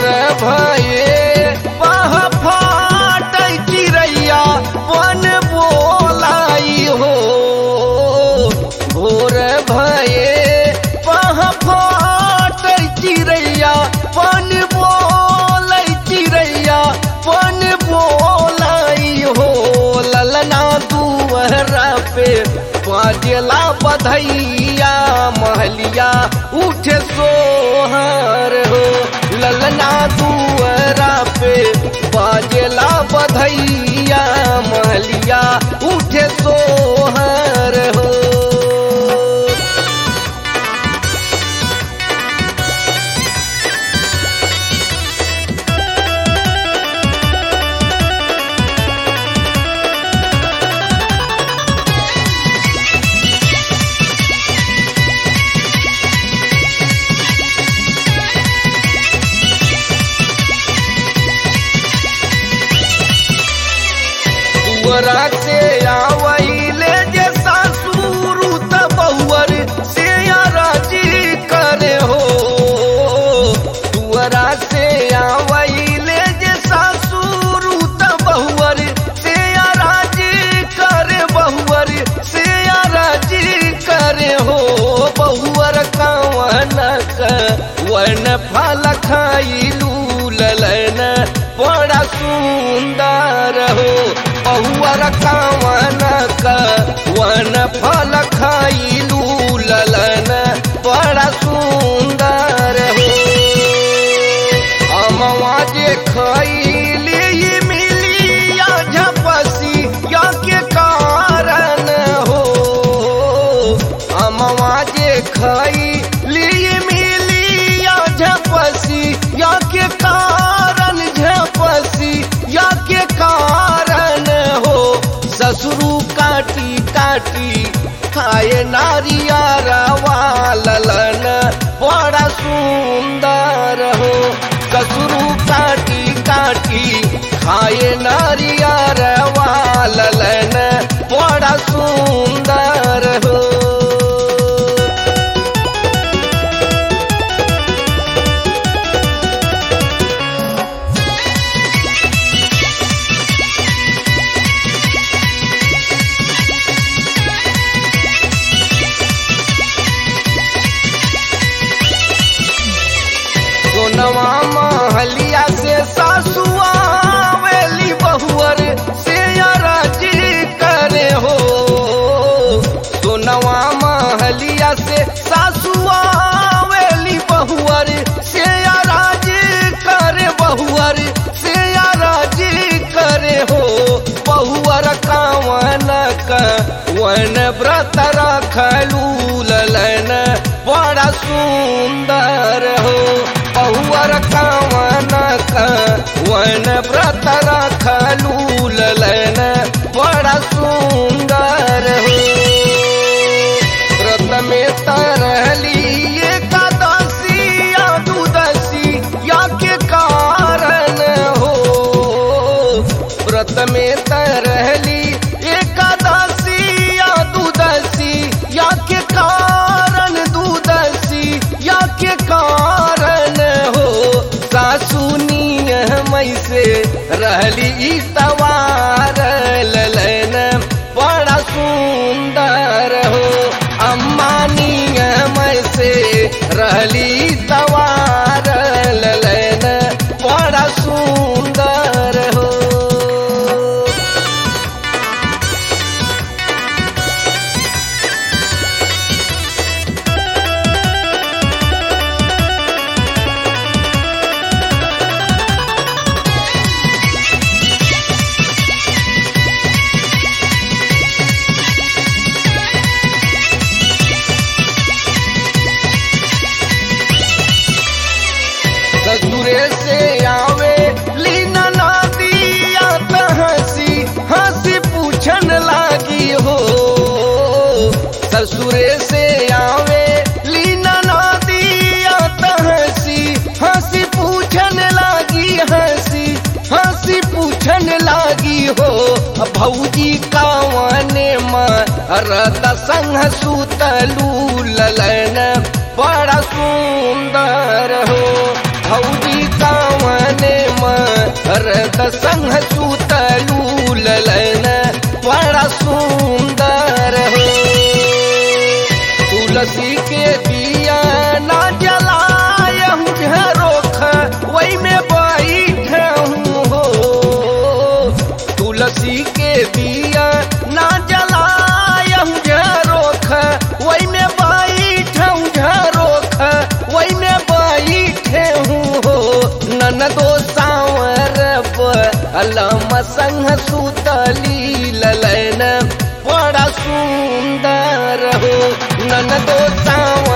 भये पह फाट चिड़ैया वन बोलाई हो भोर भये पह फाट चिड़ैया वन बोलै चिड़ैया वन बोलाई हो ललना दुअरा पे बाजला बधैया महलिया उठे सोहर हो ललना दुअरा पे बाजला बधैया महलिया उठे सोहर हो दुअरा से आवैले जे सासुरु त बहुअर से राजी करे हो दुअरा से आवैले जे सासुरु त बहुअर से राजी करे बहुअर से राजी करे हो बहुअर कावन वन फल खाइलू ललन बड़ा सुंदर हो बहुअर कावन वन फल खाइलू ललन बड़ा सुंदर हो अमवा जे खैली ई मिली या झपसी या के कारण हो अमवा जे खैली ई मिली या झपसी या के कारण झपसी या के कारण हो ससुरु काटी काटी खाए नारिया ललन बड़ा सुंदर हो ससुरु काटी काटी खाए नारिया ललन बड़ा सुंदर हो सोनवा महलिया से सासुआ वेली बहुअर से राजी करे हो सोनवा महलिया से सासुआ वेली बहुअर से राजी करे बहुअर से राजी करे हो बहुअर कावन वन व्रत रखलू ललन बड़ा सुंदर हो बहुअर कावन वन व्रत रखलू ललन बड़ा सुंदर हो व्रत में तरहली एकादशी या दुदशी या के कारण हो व्रत में तरहली एकादशी या दुदशी या के कारण दुदशी या के कारण हो सासुनी मई से रहली ई तवार ललन बड़ा सुंदर हो अम्मानी मई से रहली तवार ललन बड़ा सुंदर हो ससुरे से आवे लीना नादिया त हंसी हंसी पूछन लागी हो ससुरे से आवे लीना नादिया त हंसी हंसी पूछन लागी हंसी हंसी पूछन लागी हो भौजी कावने मरद संग सुतलू ललन बड़ा सुंदर हो भौजी काव सुतलू ललन बड़ा सुंदर हो तुलसी के दिया ना जलायम रोख वही में बैठूं हो तुलसी के दिया ना जलायम रोख वही में बैठूं झरोख वही में बैठे हूँ हो ननदो सांवर अलम संग सुतली ललन बड़ा सुंदर हो ननदो सांवर